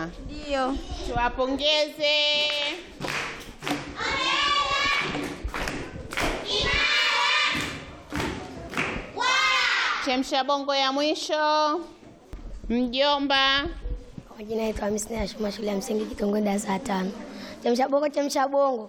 Wamepata? Ndio. Tuwapongeze. Chemsha bongo ya mwisho. Mjomba. Kwa majina naitwa Hamisi na shuma shule ya msingi Kitongoji darasa la tano. Chemsha bongo, chemsha bongo.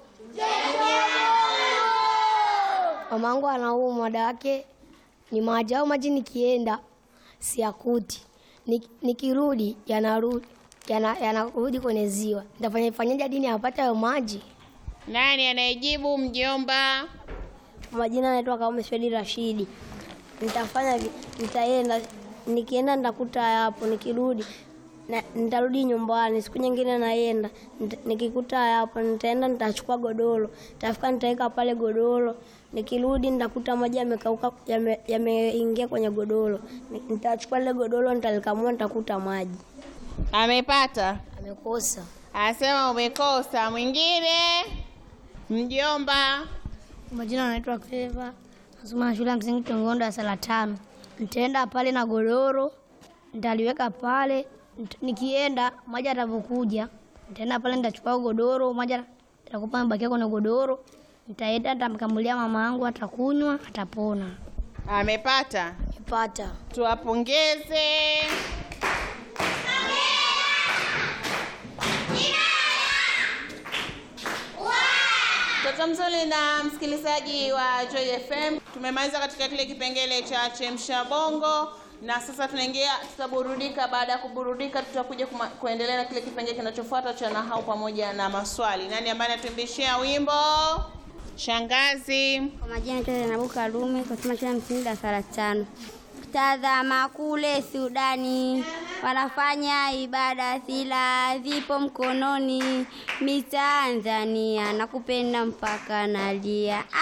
Mamangu anaumwa, dawa yake ni maji au maji, nikienda siakuti, Nik- nikirudi yanarudi yana- yanarudi kwenye ziwa. Nitafanya fanyaje hadi niyapate hayo maji? Nani anayejibu? Mjomba. Kwa majina naitwa Kaume Swedi Rashidi. Nitafanya vi- nitaenda, nikienda nitakuta hapo, nikirudi na, nitarudi nyumbani. Siku nyingine naenda nita, nikikuta hapo nitaenda, nitachukua godoro, nitafika nitaweka pale godoro. Nikirudi nitakuta maji yamekauka, yame- yameingia kwenye godoro. Ni- Nitachukua ile godoro, nitalikamua, nitakuta maji. Amepata? Amekosa. Anasema umekosa. Mwingine? Mjomba. Majina anaitwa Cleva, nasoma shule ya msingi Tongondo darasa la tano. Nitaenda pale na godoro, nitaliweka pale. Nit- Nikienda maji atavyokuja, nitaenda pale, nitachukua godoro, maji atakupa amebakia kwenye godoro. Nitaenda nitamkamulia mama yangu, atakunywa, atapona. Amepata? Nipata. Tuwapongeze. Mtoto mzuri na msikilizaji wa Joy FM, tumemaliza katika kile kipengele cha chemsha bongo na sasa tunaingia, tutaburudika. Baada ya kuburudika, tutakuja kuma- kuendelea na kile kipengele kinachofuata cha nahau pamoja na maswali. Nani ambaye anatuimbishia wimbo? Shangazi. Kwa majina naitwa Zainabu Karume, kusoma shule ya msingi darasa la tano. Tazama kule Sudani wanafanya ibada, silaha zipo mkononi. Mi Tanzania nakupenda mpaka nalia.